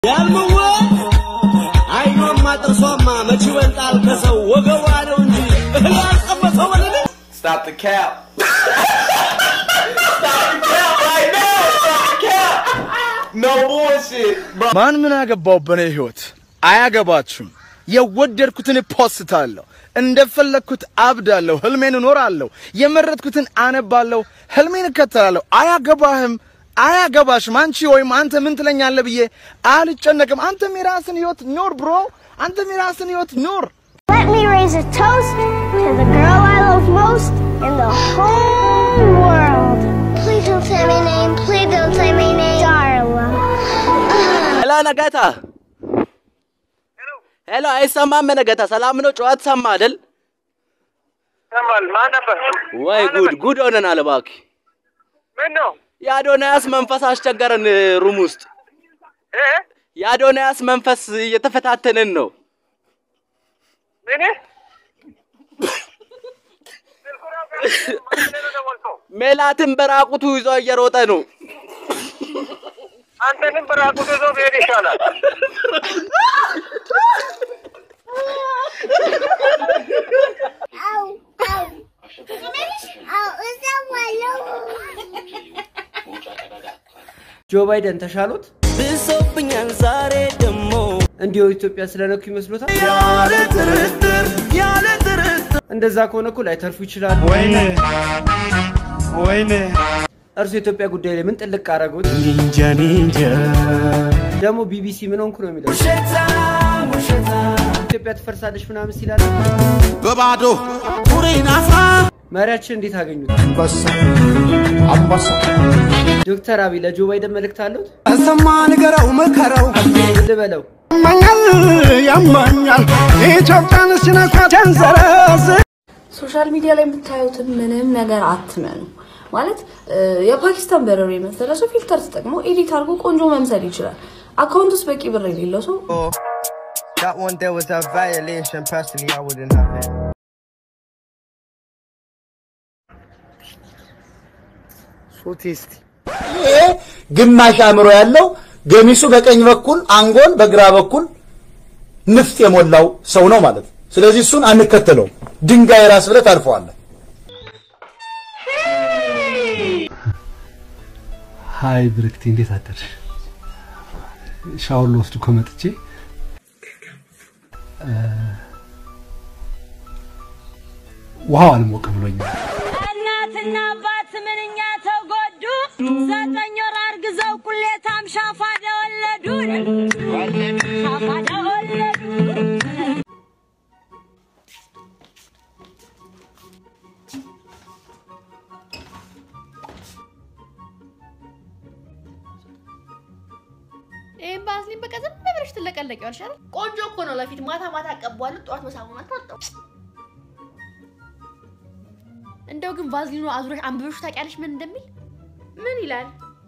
ያልምዋ አይኗማ ጥርሷማ መች ይበልጣል ከሰው ወገቧ ነው እንጂ እህል ያልቀመሰው ወለደ Stop the cap. Stop the cap right now. Stop the cap. No bullshit, bro. ማን ምን አገባው በኔ ህይወት? አያገባችሁም። የወደድኩትን ፖስታለሁ፣ እንደፈለግኩት አብዳለሁ፣ ህልሜን እኖራለሁ፣ የመረጥኩትን አነባለሁ፣ ህልሜን እከተላለሁ። አያገባህም፣ አያገባሽም። አንቺ ወይም አንተ ምን ትለኛለህ ብዬ አልጨነቅም። አንተም የራስን ህይወት ኖር ብሮ፣ አንተም የራስን ህይወት ኖር። Let me raise a toast to the girl I love most in the whole world. Please don't say my name. Please don't say my name. Darla. ሄሎ ነጋታ፣ ሄሎ አይሰማም? ነጋታ ሰላም ነው? ጨዋታ ሰማ አይደል? ሰማል ማን ነበር? ወይ ጉድ ጉድ ሆነናል። እባክህ ምን ነው የአዶናያስ መንፈስ አስቸገረን ሩም ውስጥ እ የአዶናያስ መንፈስ እየተፈታተንን ነው። ምን ሜላትን በራቁቱ ይዞ እየሮጠ ነው። አንተንም በራቁት ይዞ መሄድ ይሻላል። Ow, ow. Ow, is that my ጆ ባይደን ተሻሎት ብሶብኛል ዛሬ ደሞ እንዲሁ ኢትዮጵያ ስለነኩ ይመስሎታል? ያለ ጥርጥር ያለ ጥርጥር እንደዛ ከሆነ እኮ ላይተርፉ ይችላል። ወይኔ ወይኔ እርሱ የኢትዮጵያ ጉዳይ ላይ ምን ጥልቅ አረጉት? ኒንጃ ኒንጃ ደግሞ ቢቢሲ ምን ሆንኩ ነው የሚለው። ውሸታም ውሸታም ኢትዮጵያ ትፈርሳለች ምናምን ሲላል በባዶ ኩሬን አፍራ መሪያችን እንዴት አገኙት? አንበሳ አንበሳ ዶክተር አብይ ለጆ ባይደን መልእክት አለዎት? እሰማ ንገረው ምከረው ልበለው ያማኛል ያማኛል ኢትዮጵያን ሲነኳት ያንዘረዝ ሶሻል ሚዲያ ላይ የምታዩትን ምንም ነገር አትመኑ። ማለት እ፣ የፓኪስታን በረሮ የመሰለ ሰው ፊልተር ተጠቅሞ ኤዲት አድርጎ ቆንጆ መምሰል ይችላል። አካውንት ውስጥ በቂ ብር የሌለው ሰው That one there was a violation. Personally, I wouldn't have it. ሱቲስቲ ግማሽ አእምሮ ያለው ገሚሱ በቀኝ በኩል አንጎል በግራ በኩል ንፍጥ የሞላው ሰው ነው ማለት ነው። ስለዚህ እሱን አንከተለውም። ድንጋይ ራስ ብለህ ታልፈዋለህ። ሀይ ብርክቲ እንዴት አደርሽ? ሻወር ልወስድ እኮ መጥቼ እ፣ ውሃው አልሞቅ ብሎኛል። እናትና አባት ምንኛ ተጎዱ። ዘጠኝ ወር አርግዘው ቁሌታም ሻፋዳ ወለዱ። ሻፋዳ ወለዱ። ይህም ባዝሊን በቃ ዝም ብለሽ ትለቀለቂዋለሽ አይደል? ቆንጆ እኮ ነው። ለፊት ማታ ማታ አቀባዋለሁ፣ ጠዋት በሳሙና ታጠው። እንደው ግን ቫዝሊኑ አዙረሽ አንብበሽ ታውቂያለሽ ምን እንደሚል? ምን ይላል?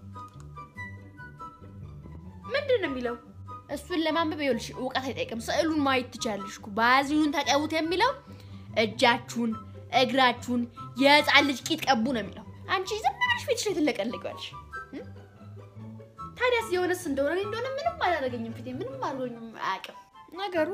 ምንድን ነው የሚለው? እሱን ለማንበብ ይኸውልሽ እውቀት አይጠይቅም። ስዕሉን ማየት ትችያለሽ እኮ። ቫዝሊኑን ተቀቡት የሚለው እጃችሁን፣ እግራችሁን፣ የህፃን ልጅ ቂጥ ቀቡ ነው የሚለው። አንቺ ዝም ብለሽ ፊትሽ ላይ ትለቀለቂዋለሽ። ታዲያስ የሆነስ እንደሆነ እኔ እንደሆነ ምንም አላደረገኝም። ፊቴ ምንም አድርጎኝም አያውቅም። ነገሩ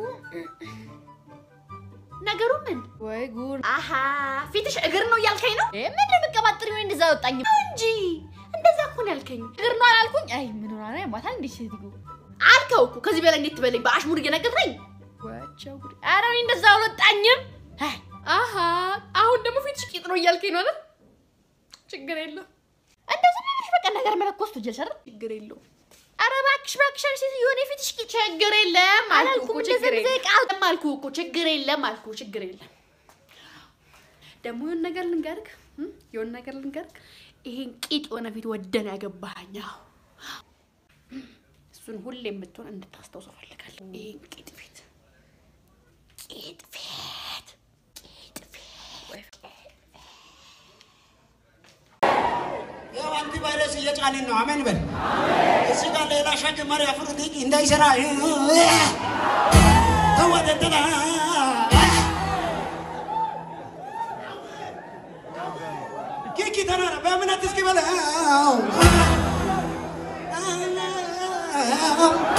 ነገሩ ምን ወይ ጉድ! አሀ ፊትሽ እግር ነው እያልከኝ ነው? እ ምን የምቀባጥሪ ወይ እንደዛ ወጣኝ እንጂ እንደዛ እኮ ነው ያልከኝ። እግር ነው አላልኩኝ? አይ ምን ሆና ነው ያማታል እንዴ ሴትዮ አልከው እኮ ከዚህ በላይ እንዴት ትበለኝ? በአሽሙር እየነገርከኝ ወቸው ጉድ! ኧረ እኔ እንደዛ አልወጣኝም። አይ አሀ አሁን ደግሞ ፊትሽ ቂጥ ነው እያልከኝ ነው አይደል? ችግር የለው እንደው ዝም ብለሽ በቃ ነገር መለኮስ ትጀልሽ አይደል? ችግር የለውም። ኧረ እባክሽ እባክሽ አንቺ ሴትዮ እኔ ፊትሽ ቂጥ ችግር የለም አላልኩም። ችግር የለም አልኩህ እኮ ችግር የለም አልኩህ። ችግር የለም ደግሞ የሆነ ነገር ልንገርክ እም? የሆነ ነገር ልንገርክ ይሄን ቂጥ የሆነ ፊት ወደን ያገባኸኝ አዎ። እሱን ሁሌ የምትሆን እንድታስታውሰው ፈልጋለሁ። ይሄን ቂጥ ፊት ቂጥ ፊት ቂጥ ፊት ያው አንቲቫይረስ እየጫንን ነው። አሜን በል። እዚህ ጋር ሌላ ሸክም መሪ አፍሩት እንዳይሰራ ተወደደላ ኪኪ ተናራ በእምነት እስኪ በለው